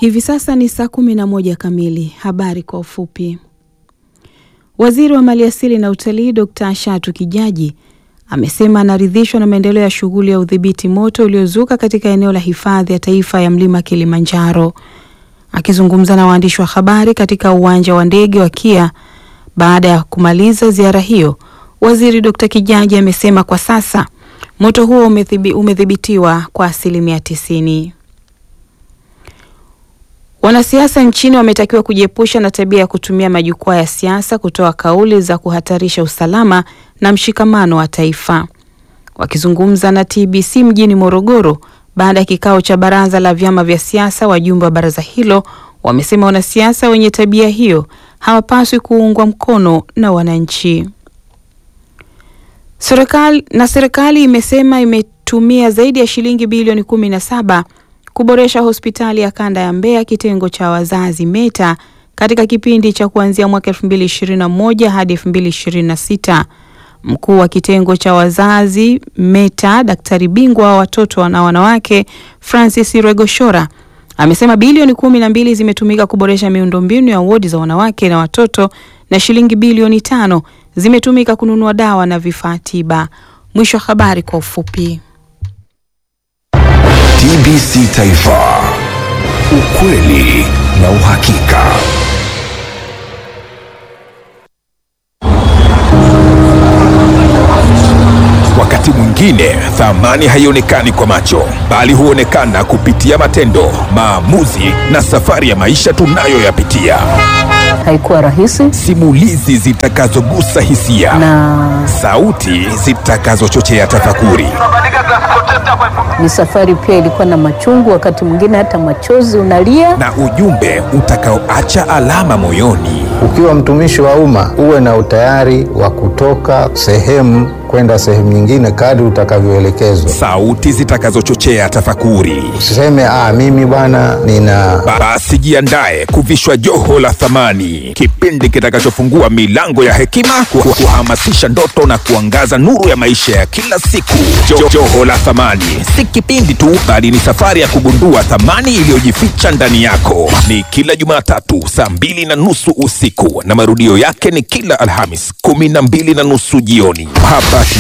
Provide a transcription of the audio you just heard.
Hivi sasa ni saa kumi na moja kamili. Habari kwa ufupi. Waziri wa Maliasili na Utalii Dr. Shatu Kijaji amesema anaridhishwa na maendeleo ya shughuli ya udhibiti moto uliozuka katika eneo la hifadhi ya taifa ya mlima Kilimanjaro. Akizungumza na waandishi wa habari katika uwanja wa ndege wa Kia baada ya kumaliza ziara hiyo, waziri Dr. Kijaji amesema kwa sasa moto huo umedhibitiwa kwa asilimia tisini. Wanasiasa nchini wametakiwa kujiepusha na tabia ya kutumia majukwaa ya siasa kutoa kauli za kuhatarisha usalama na mshikamano wa taifa. Wakizungumza na TBC mjini Morogoro baada ya kikao cha baraza la vyama vya siasa, wajumbe wa baraza hilo wamesema wanasiasa wenye tabia hiyo hawapaswi kuungwa mkono na wananchi. Serikali na serikali imesema imetumia zaidi ya shilingi bilioni kumi na saba kuboresha hospitali ya kanda ya Mbeya kitengo cha wazazi META katika kipindi cha kuanzia mwaka 2021 hadi 2026. Mkuu wa kitengo cha wazazi META, daktari bingwa wa watoto na wanawake Francis Regoshora amesema bilioni kumi na mbili zimetumika kuboresha miundombinu ya wodi za wanawake na watoto na shilingi bilioni tano zimetumika kununua dawa na vifaa tiba. Mwisho wa habari kwa ufupi. TBC Taifa, ukweli na uhakika. Wakati mwingine thamani haionekani kwa macho, bali huonekana kupitia matendo, maamuzi na safari ya maisha tunayoyapitia. Haikuwa rahisi Simulizi zitakazogusa hisia na sauti zitakazochochea tafakuri. ni safari pia ilikuwa na machungu, wakati mwingine hata machozi unalia. na ujumbe utakaoacha alama moyoni. Ukiwa mtumishi wa umma uwe na utayari wa kutoka sehemu kwenda sehemu nyingine kadri utakavyoelekezwa. Sauti zitakazochochea tafakuri. Usiseme ah, mimi bwana nina Basi jiandae kuvishwa joho la thamani, kipindi kitakachofungua milango ya hekima, ku- kuhamasisha ndoto na kuangaza nuru ya maisha ya kila siku. Jo, joho la thamani si kipindi tu, bali ni safari ya kugundua thamani iliyojificha ndani yako. Ni kila Jumatatu saa mbili na nusu usiku na marudio yake ni kila Alhamis kumi na mbili na nusu jioni hapa